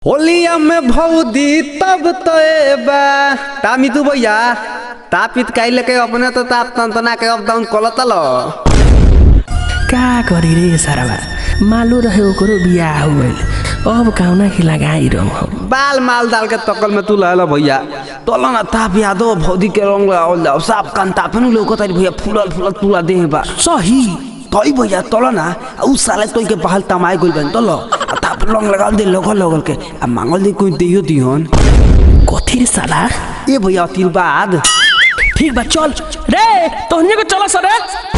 होलिया में भौदी तब तो बा तामी तू भैया तापित काइले के अपने तो ताप तंतना के अप डाउन कलतल का करी रे साराबा मालू रहे ओकरो बियाह हो गइल अब कौना की लगाई रहो हम बाल माल डाल के तकल में तू लहला भैया तोला ना ताप यादो भौदी के रंग लगावल जाओ साफ कान तापन लोको तारी भैया फूलल फूलल तुला देह बा सही तई भैया तोला ना उ साले तोई के बहाल तमाय गइल बन तोलो आ ताप रंग लगाल दे लगल लगल के आ मांगल दे कोई दियो दिहन कथी रे साला ए भैया तिर बाद ठीक बा चल रे तोहनी को चला सरे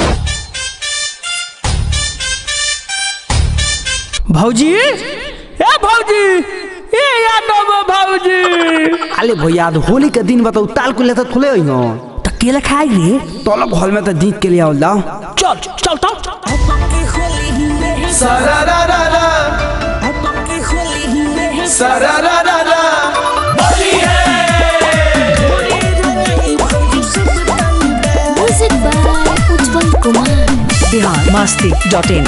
भौजी ए भौजी ए यादव भौजी अले भैया आज होली के दिन बताऊ ताल को लेता थोले होई हो त केला खाई रे तोला घर में तो जीत के लिए आवल जाओ चल चल तो Music by Ujjwal Kumar. Bihar Masti dot in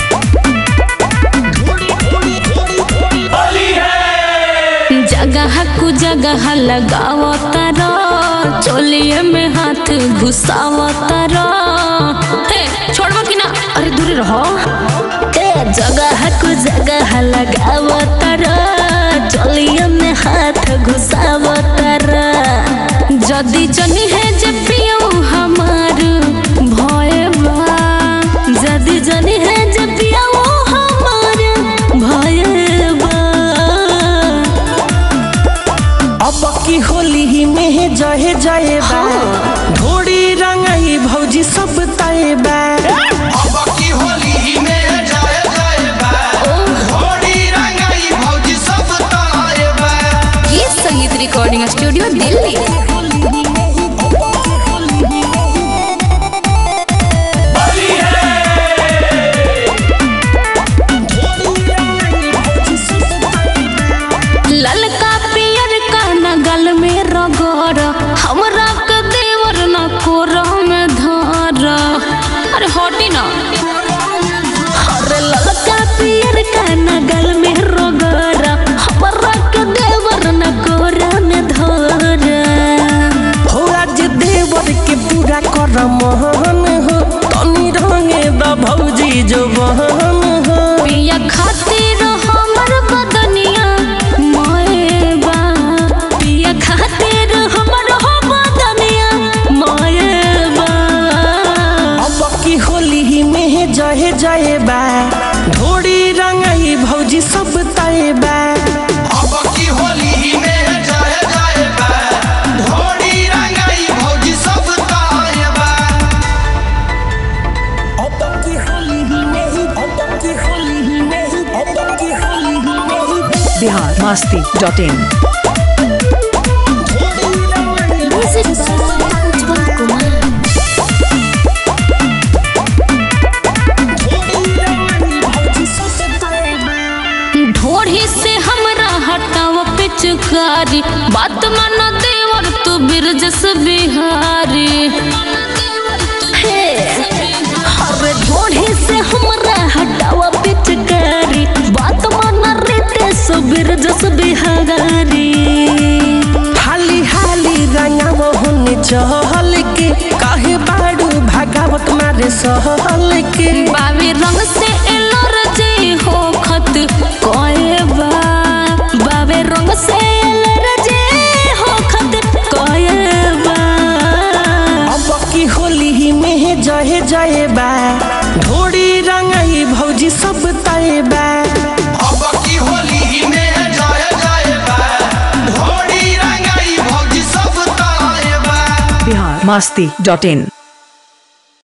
जगह कु जगह लगावतर चोलिए में हाथ घुसावतर हे छोड़बो कि ना अरे दूर रहो ए जगह कु जगह लगावतर चोलिए में हाथ घुसावतर जदी जनी है जे पियो हमार भय बा जदी जनी है जे पियो हमार भय बा अब की होली ही में जहे जहे बा ढोड़ी रंगाई भौजी सब तय बा अब की होली में जाए जाए बा घोड़ी रंगाई भौजी सब ताए बा ये संगीत रिकॉर्डिंग स्टूडियो दिल्ली ललका पियर का नगल में रगड़ हमरा के देवर न कोर में धर अरे हटी ना अरे ललका पियर का नगल में रगड़ हमरा के देवर न कोर में धर हो आज देवर के पूरा कर मोहन हो तनी रंगे द भौजी जो बहन हो पिया खातिर हमर बदनिया मोएबा पिया खातिर हमर हो बदनिया मोएबा अब की होली ही में जहे जहे बा ढोड़ी रंगाई भौजी सब तय बा अब की होली में जाए जाए बा घोड़ी रंगाई भौजी सब ताए बा अब की होली ही में अब की होली ही में अब की होली ही में Bihar Masti dot in music by Ujjwal Kumar ढोढ़ी से हमरा हटाव पिचकारी बात मान देवर तू बिरजस बिहारी हे अरे ढोढ़ी से हमरा हटाव पिचकारी बात मान रीते सो बिरजस बिहारी हाली हाली रंगाव होने चहल के काहे बाड़ू भागावत मारे सहल के बावे रंग से एलर्जी हो खत कोएबा बावे रंग से एलर्जी हो खत कोएबा अब की होली ही में जहे जहे बा ढोड़ी रंगाई भौजी सब तय बा अब की होली में जाए जाए बा घोड़ी रंगाई भौजी सब ताए बा बिहार मस्ती डॉट इन